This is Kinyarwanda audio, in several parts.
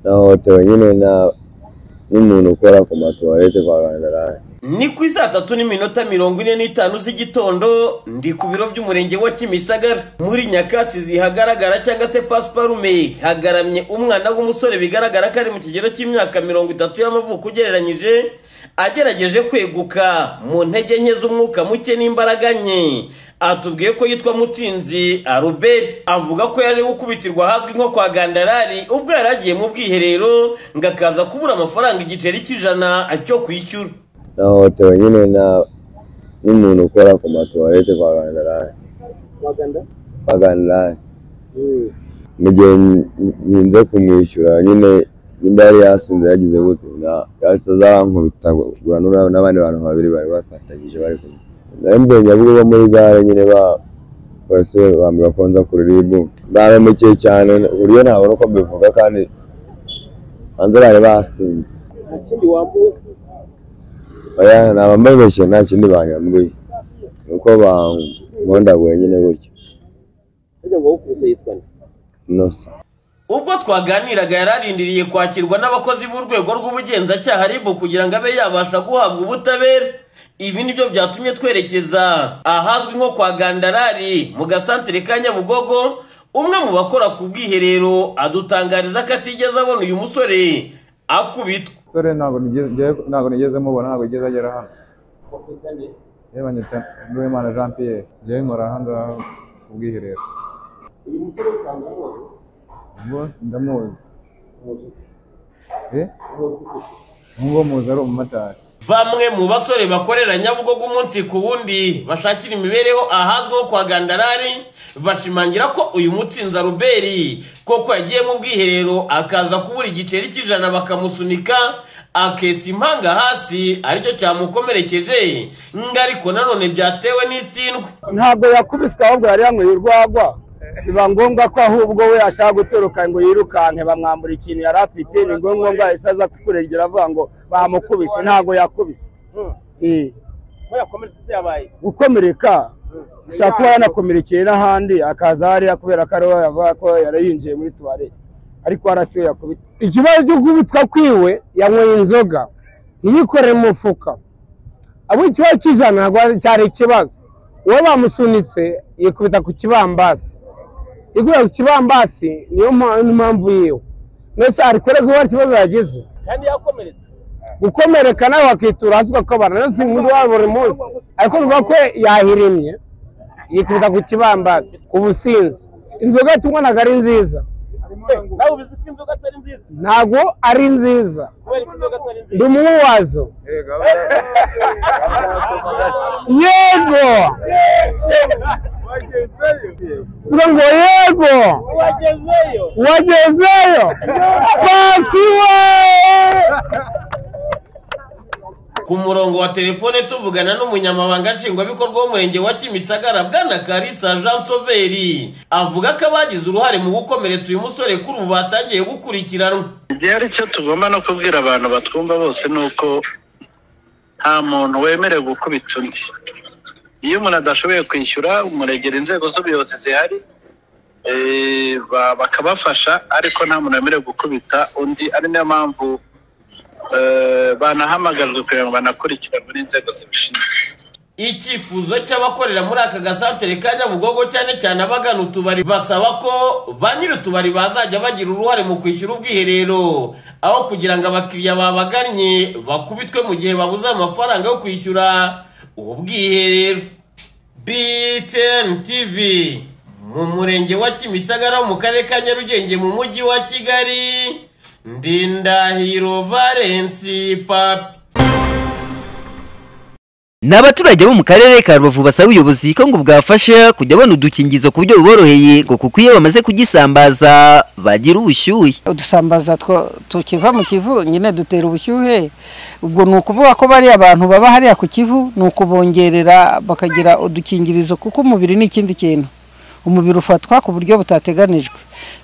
nahohotewe nyine na n'umuntu ukora ku matuwarete kwa Kandaraje Ni ku saa tatu n'iminota mirongo ine n'itanu z'igitondo ndi ku biro by'umurenge wa Kimisagara muri nyakatsi zihagaragara cyangwa se pasiparume hagaramye umwana w'umusore bigaragara ko ari mu kigero cy'imyaka mirongo itatu y'amavuko ugereranyije agerageje kweguka mu ntege nke z'umwuka muke n'imbaraga nke atubwiye ko yitwa Mutsinzi Arubert avuga ko yaje gukubitirwa ahazwi nko kwa Gandarari ubwo yari agiye mu bwiherero ngo akaza kubura amafaranga igiceri cy'ijana cyo kwishyura nahohotewe nyine na n'umuntu ukora ku matuwarete kwa Kandaraje Maganda? kwa Kandaraje Mm. mu gihe n- ntinze kumwishyura nyine nimba yari yasinze yagize gute na- yahise aza arankubita guhura n'ura- n'abandi bantu babiri bari bafatanyije bari kumwe nari mbonye Nyabugogo muri gare nyine ba bose bambwira ko nza ku ruribu baramekeye cyane ku buryo ntabona uko mbivuga kandi hanze bari basinze nta kindi wambuwe se oya naba mbabeshye nta kindi banyambuye ni uko bankondaguye nyine gutyo burya ngo wukubise yitwa nde inosa ubwo twaganiraga yari arindiriye kwakirwa n'abakozi b'urwego rw'ubugenzacyaha ribu kugira ngo abe yabasha guhabwa ubutabera ibi ni byo byatumye twerekeza ahazwi nko kwa gandarari mu gasantere ka nyabugogo umwe mu bakora ku bwiherero adutangariza ko atigeze abona uyu musore akubitwa umusore ntabwo nigeze- ngiye- ntabwo nigeze mubona ntabwo yigeze agera hano yewe nyita Nduwimana Jean Pierre njyewe nkora hano ngaho ku bwiherero uyu musore usanga rwose ubwo ndamuzi eh ubwo muzi ari umumotari bamwe mu basore bakorera nyabugogo umunsi ku wundi bashakira imibereho ahazwi nko kwa gandarari bashimangira ko uyu mutsinzi aruberi koko yagiye mu bwiherero akaza kubura igiceri cy'ijana bakamusunika akesa impanga hasi aricyo cyamukomerekeje ngo ariko nanone byatewe n'isindwe ntabwo yakubiswe ahubwo yari yanyweye urwagwa biba ngombwa ko ahubwo we ashaka gutoroka ngo yirukanke bamwambura ikintu yari afite ni ngombwa ngo ahise aza kukurengera avuga ngo bamukubise ntabwo yakubise Eh, muri akomeretse se yabaye gukomereka gusa kuba yanakomerekeye n'ahandi akaza hariya kubera ko ariho yavuga ko yari yinjiye muri tuwarete ariko hariya si we yakubita ikibazo cyo kubitwa kwiwe yanyweye inzoga ntiyikorere mu mufuka abo ikibazo cy'ijana ntabwo ari- cyari ikibazo uwo bamusunitse yikubita ku kibambasi ikubita ku kibambasi niyo mpa- mpamvu yiwe ndetse ari kurega uwo ikibazo yagize kandi yakomeretse gukomereka nawe wakitura hasi ukakabana ndetse umuntu wa buri munsi ariko ruvuga ko yahirimye yikubita ku kibambasi ku businzi inzoga tunywa ntabwo ari nziza Eh, nawe ubizi ko inzoga atari nziza ntabwo ari nziza kubera ko inzoga atari nziza ndi umwe wazo yego Uvuga ngo yego wagezeyo wagezeyo pasi we ku murongo wa telefone tuvugana n'umunyamabanga nshingwabikorwa w'umurenge wa kimisagara bwana karisa jean soveri avuga ko abagize uruhare mu gukomeretsa uyu musore kuri ubu batangiye gukurikiranwa igihe ari cyo tugomba no kubwira abantu batwumva bose ni uko nta muntu wemerewe gukubita undi iyo umuntu adashoboye kwishyura umuregera inzego z'ubuyobozi zihari eh, ba- bakabafasha ariko nta muntu wemerewe gukubita undi ari nayo mpamvu eh, banahamagajwe kugira ngo banakurikiranwe n'inzego zibishinzwe icyifuzo cy'abakorera muri aka gasantere ka nyabugogo cyane cyane abagana utubari basaba ko ba nyiri utubari bazajya bagira uruhare mu kwishyura ubwiherero aho kugira ngo abakiriya babagannye bakubitwe mu gihe babuze amafaranga yo kwishyura ubu bwiherero btn tv mu murenge wa kimisagara mu karere ka nyarugenge mu mujyi wa kigali ndindahiro valensi papi Ni abaturage bo mu karere ka Rubavu basaba ubuyobozi ko ngo bwafasha kujya babona udukingizo ku buryo buboroheye ngo kuko iyo bamaze kugisambaza bagira ubushyuhe udusambaza two- tukiva mu kivu nyine dutera ubushyuhe ubwo ni ukuvuga ko bariya bantu baba hariya ku kivu ni ukubongerera bakagira udukingirizo kuko umubiri ni ikindi kintu umubiri ufatwa ku buryo butateganijwe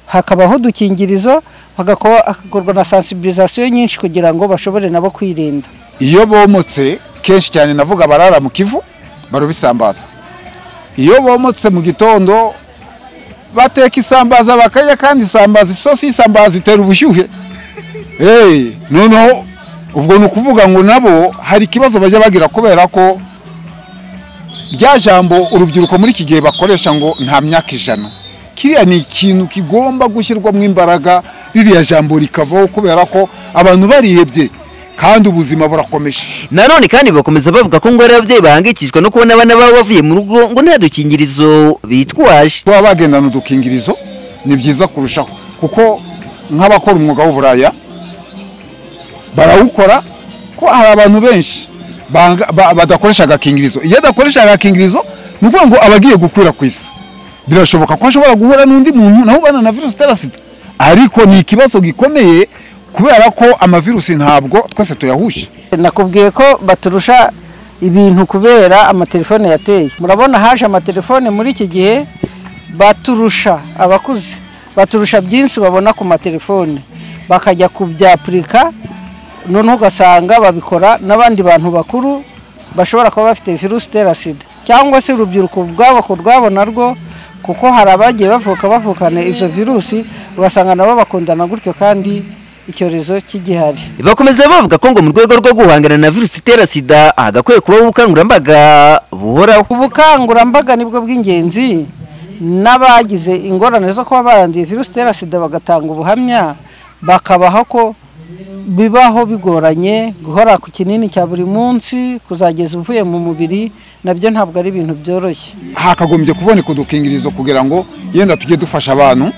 hakabaho udukingirizo hagako- hagakorwa na sensibilisation nyinshi kugira ngo bashobore nabo kwirinda iyo bomotse kenshi cyane navuga barara mu kivu barubisambaza iyo bomotse mu gitondo bateka isambaza bakarya kandi isambaza isosi y'isambaza itera ubushyuhe Eh, noneho ubwo ni ukuvuga ngo nabo hari ikibazo bajya bagira kubera ko rya jambo urubyiruko muri iki gihe bakoresha ngo nta myaka ijana kiriya ni ikintu kigomba gushyirwamo imbaraga ririya jambo rikavaho kubera ko abantu barihebye kandi ubuzima burakomeje nanone kandi bakomeza bavuga ko ngo hari ababyeyi bahangayikishwa no kubona abana babo bavuye mu rugo ngo nta dukingirizo bitwaje baba bagendana udukingirizo ni byiza kurushaho kuko nk'abakora umwuga w'uburaya barawukora ko hari abantu benshi banga- ba- badakoresha agakingirizo iyo adakoresha agakingirizo ni ukuvuga ngo aba agiye gukwira ku isi birashoboka ko ashobora guhura n'undi muntu nawe ubana na virusi itera sida ariko ni ikibazo gikomeye kubera ko amavirusi ntabwo twese tuyahuje nakubwiye ko baturusha ibintu kubera amatelefone yateye murabona haje amatelefone muri iki gihe baturusha abakuze baturusha byinshi babona ku matelefone bakajya kubyapurika noneho ugasanga babikora n'abandi bantu bakuru bashobora kuba bafite virusi itera sida cyangwa se urubyiruko ubwabo ku rwabo narwo kuko hari abagiye bavuka bavukana izo virusi ugasanga nabo bakundana gutyo kandi icyorezo kigihari bakomeza bavuga ko ngo mu rwego rwo guhangana na virusi itera sida hagakwiye kubaho ubukangurambaga buhoraho ubukangurambaga nibwo bw'ingenzi n'abagize ingorane zo kuba baranduye virusi itera sida bagatanga ubuhamya bakabaho ko bibaho bigoranye guhora ku kinini cya buri munsi kuzageza uvuye mu mubiri nabyo ntabwo ari ibintu byoroshye hakagombye kuboneka udukingirizo kugira ngo yenda tujye dufasha abantu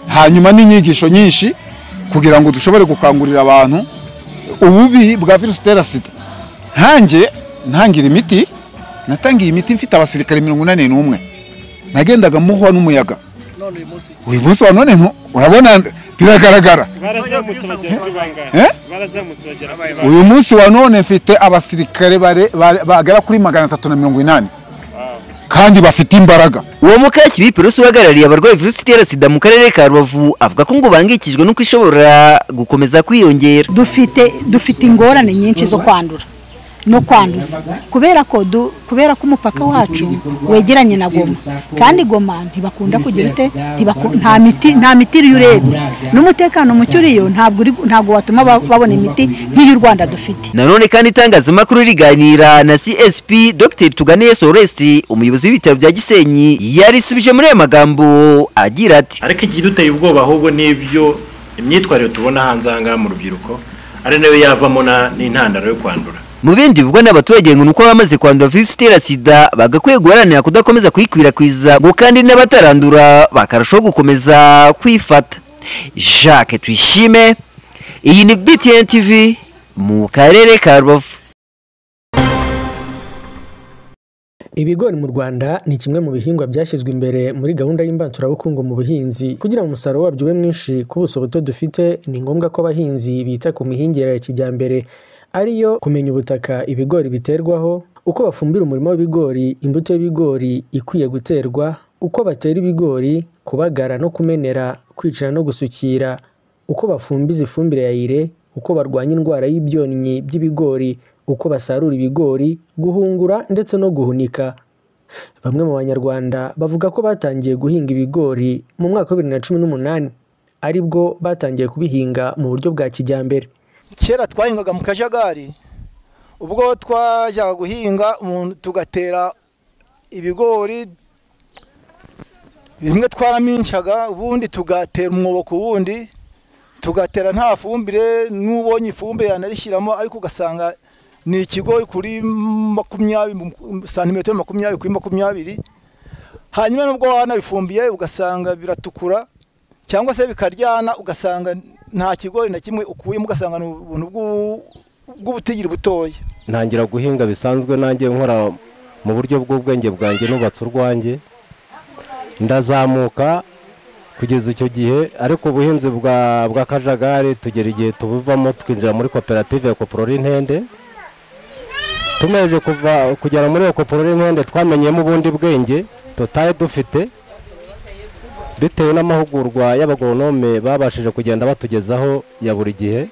hanyuma n'inyigisho nyinshi kugira ngo dushobore gukangurira abantu ububi bwa virusi itera sida nkanjye ntangira imiti natangiye imiti mfite abasirikare mirongo inani n'umwe nagendaga muhwa n'umuyaga uyu munsi wa none ntu- urabona biragaragara barazamutse bagera kuri bangahe Eh? barazamutse bagera kuri bangahe uyu munsi wa none mfite abasirikare bare- bare- bagera kuri magana atatu na mirongo inani kandi bafite imbaraga uwo mukakibi perusi uhagarariye abarwaye virusi itera sida mu karere ka rubavu avuga ko ngo bahangayikishijwe nuko ishobora gukomeza kwiyongera dufite dufite ingorane nyinshi zo kwandura no kwanduza kubera ko du- kubera ko umupaka wacu wegeranye na goma kandi goma ntibakunda kugira ute ntibaku- nta miti nta miti iyo urebye n'umutekano muke uriyo ntabwo uri- ntabwo watuma ba- babona imiti nk'iyo u rwanda dufite nanone kandi itangazamakuru riganira na csp dr tuganiye soresti umuyobozi w'ibitaro bya gisenyi yarisubije muri aya magambo agira ati ariko ikiduteye ubwoba ahubwo n'ibyo imyitwarire tubona hanze aha ngaha mu rubyiruko ari nayo yavamo na- n'intandaro yo kwandura mu bindi bivugwa n'abaturage ngo nuko abamaze kwandura virusi itera sida bagakwiye guharanira kudakomeza kuyikwirakwiza ngo kandi n'abatarandura bakarushaho gukomeza kwifata jacques tuyishime iyi ni btn tv mu karere ka rubavu Ibigori mu Rwanda ni kimwe mu bihingwa byashyizwe imbere muri gahunda y'imbaturabukungu mu buhinzi. Kugira ngo umusaruro wabyo ube mwinshi ku buso buto dufite, ni ngombwa ko abahinzi bita ku mihingire ya kijyambere, ariyo kumenya ubutaka ibigori biterwaho, uko bafumbira umurima w'ibigori, imbuto y'ibigori ikwiye guterwa, uko batera ibigori, kubagara no kumenera, kwicira no gusukira, uko bafumbiza ifumbire ya ire, uko barwanya indwara y'ibyonnyi by'ibigori, uko basarura ibigori, guhungura ndetse no guhunika. Bamwe mu banyarwanda bavuga ko batangiye guhinga ibigori mu mwaka wa bibiri na cumi n'umunani, aribwo batangiye kubihinga mu buryo bwa kijyambere. kera twahingaga mu kajagari ubwo twajyaga guhinga umuntu tugatera ibigori bimwe twaraminshaga ubundi tugatera umwobo ku wundi tugatera nta fumbire n'ubonye ifumbire yanarishyiramo ariko ugasanga ni ikigori kuri makumyabiri santimetero makumyabiri kuri makumyabiri hanyuma nubwo wanabifumbiye ugasanga biratukura cyangwa se bikaryana ugasanga nta kigori na kimwe ukuyemo ugasanga ni ubuntu bw'u- bw'ubutigiri butoya ntangira guhinga bisanzwe nanjye nkora mu buryo bw'ubwenge bwanjye nubatse urwanjye ndazamuka kugeza icyo gihe ariko ubuhinzi bwa bwa kajagari tugera igihe tubuvamo twinjira muri koperative ya koporora intende tumeje kuva kugera muri iyo koporora intende twamenyemo ubundi bwenge tutari dufite bitewe n'amahugurwa y'abagoronome babashije kugenda batugezaho ya buri gihe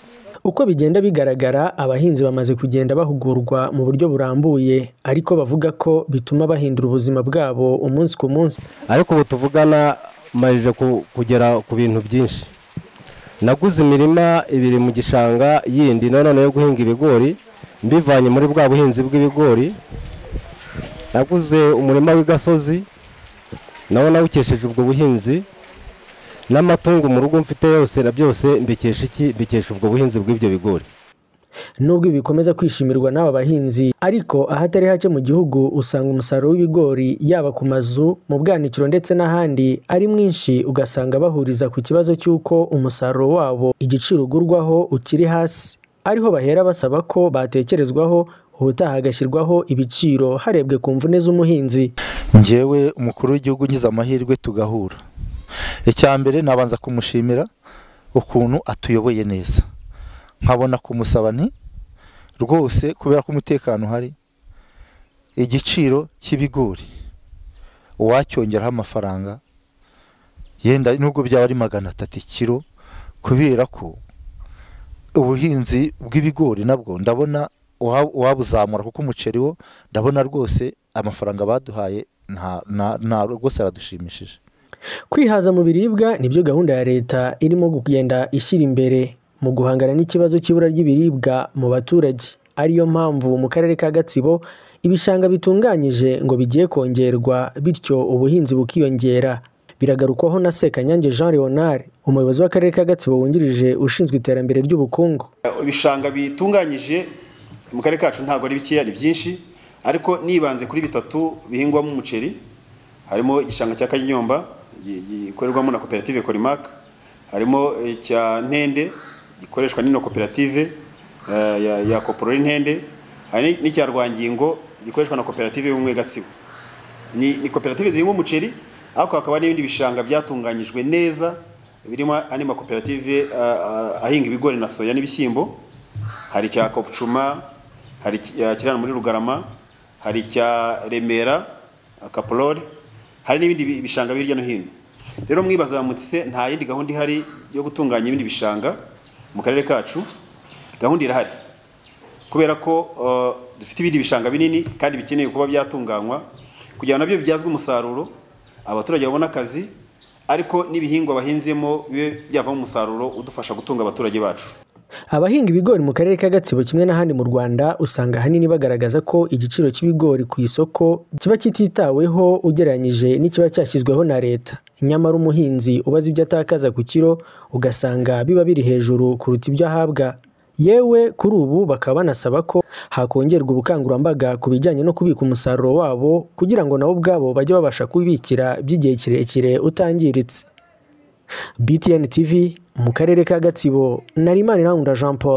Uko bigenda bigaragara abahinzi bamaze kugenda bahugurwa mu buryo burambuye ariko bavuga ko bituma bahindura ubuzima bwabo umunsi ku munsi. ariko ubu tuvugana majije ku- kugera ku bintu byinshi naguze imirima ibiri mu gishanga yindi na none yo guhinga ibigori mbivanye muri bwa buhinzi bw'ibigori naguze umurima w'igasozi nawo nawukesheje ubwo buhinzi n'amatungo mu rugo mfite yose na byose mbikesha iki mbikesha ubwo buhinzi bw'ibyo bigori Nubwo ibi bikomeza kwishimirwa n'aba bahinzi ariko ahatari hake mu gihugu usanga umusaruro w'ibigori yaba ku mazu mu bwanikiro ndetse n'ahandi ari mwinshi ugasanga bahuriza ku kibazo cy'uko umusaruro wabo igiciro ugurwaho ukiri hasi ariho bahera basaba ko batekerezwaho ubutaha hagashyirwaho ibiciro harebwe ku mvune z'umuhinzi njyewe umukuru w'igihugu ngize amahirwe tugahura icya mbere nabanza kumushimira ukuntu atuyoboye neza nkabona kumusaba nti rwose kubera ko umutekano uhari igiciro cy'ibigori uwacyongeraho amafaranga yenda nubwo byaba ari magana atatu ikiro kubera ko ubuhinzi bw'ibigori nabwo ndabona uwa- uwabuzamura kuko umuceri wo ndabona rwose amafaranga baduhaye nta- nta- nta rwose aradushimishije Kwihaza mu biribwa nibyo gahunda ya leta irimo kugenda ishyira imbere mu guhangana n'ikibazo cy'ibura ry'ibiribwa mu baturage ariyo mpamvu mu karere ka Gatsibo ibishanga bitunganyije ngo bigiye kongerwa bityo ubuhinzi bukiyongera biragarukwaho na Sekanyange Jean Leonard umuyobozi w'akarere ka Gatsibo wungirije ushinzwe iterambere ry'ubukungu ibishanga bitunganyije mu karere kacu ntabwo ari bikeya ni byinshi ariko nibanze kuri bitatu bihingwamo umuceri harimo igishanga cya kanyomba gi- gikorerwamo na koperative corimac harimo icya ntende gikoreshwa n'ino koperative eh, ya, ya koporori ntende hari n'icya rwangingo gikoreshwa na koperative y'ubumwe gatsibo ni, ni koperative zihinga umuceri ariko hakaba n'ibindi bishanga byatunganyijwe neza birimo andi makoperative ah, ah, ahinga ibigori na soya n'ibishyimbo hari icya kopcuma hari icya kirana muri rugarama hari icya remera akaporori hari n'ibindi bi- bishanga biri hirya no hino rero mwibaza mutse nta yindi gahunda ihari yo gutunganya ibindi bishanga mu karere kacu gahunda irahari kubera ko uh, dufite ibindi bishanga binini kandi bikeneye kuba byatunganywa kugira ngo nabyo bibyazwe umusaruro abaturage babone akazi ariko n'ibihingwa bahinzemo bibe byavamo umusaruro udufasha gutunga abaturage bacu Abahinga ibigori mu karere ka Gatsibo kimwe n'ahandi mu Rwanda usanga ahanini bagaragaza ko igiciro cy'ibigori ku isoko kiba kititaweho ugereranyije n'ikiba cyashyizweho na leta nyamara umuhinzi ubaza ibyo atakaza ku kiro ugasanga biba biri hejuru kuruta ibyo ahabwa yewe kuri ubu bakaba banasaba ko hakongerwa ubukangurambaga ku bijyanye no kubika umusaruro wabo kugira ngo nabo ubwabo bajye babasha kubibikira by'igihe kirekire utangiritse BTN TV mu karere ka Gatsibo Narimanirangunda Jean Paul